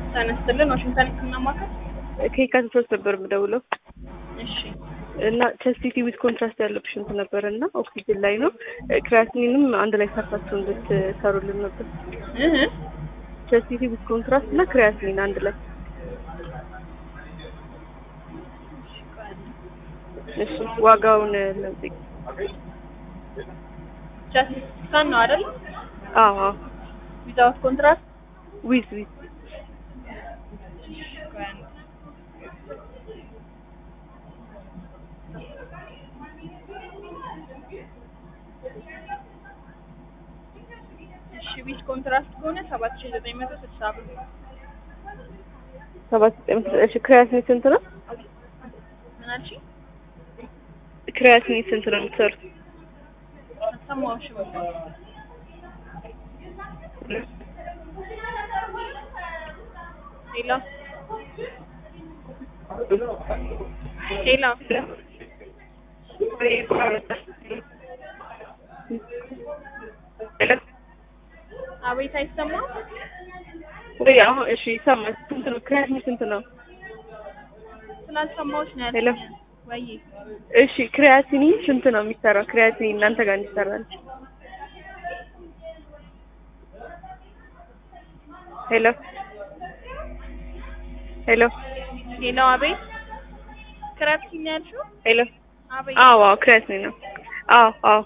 ተነስተልን ዋሽንግተን ስናማከር ከየካቲት ሶስት ነበር የምደውለው እሺ እና ቸስቲቲ ዊዝ ኮንትራስት ያለው ፔሽንት ነበር እና ኦክሲጅን ላይ ነው። ክሪያቲኒንም አንድ ላይ ሰርታችሁ እንድትሰሩልን ነበር። እህ ቸስቲቲ ዊዝ ኮንትራስት እና ክሪያቲኒን አንድ ላይ እሺ። ዋጋውን ለምጠይቅ ቻስ ስካን ነው አይደል? አዎ አዎ ዊዛውት ኮንትራክት ዊዝ ዊዝ እሺ ዊዝ ኮንትራክት ከሆነ ሰባት ሺህ ዘጠኝ መቶ ስልሳ ብር ሰባት ዘጠኝ መቶ እሺ። ክሪያቲኒ ስንት ነው? ምን አልሽኝ? ክሪያቲኒ ስንት ነው የምትሰሩት? አልሰማሁሽም። ሄሎ ሄሎ አቤት አይሰማም? ወይ አሁን እሺ ይሰማል። ስንት ነው ክሪያቲኒ ስንት ነው? ስላልሰማሁሽ ነው ሄሎ ያልኩኝ። ወይ እሺ ክሪያቲኒ ስንት ነው የሚሰራው? ክሪያቲኒ እናንተ ጋር እንዲሰራል። ሄሎ ሄሎ ሄሎ አቤት ክራፕቲን ነው ያልሽው? ሄሎ አቤት አዎ አዎ ክሪያቲኒ ነው። አዎ አዎ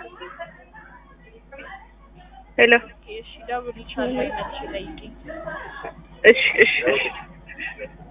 ሄሎ እሺ ደውልልሻለሁ መልሼ ጠይቂኝ። እሺ እሺ እሺ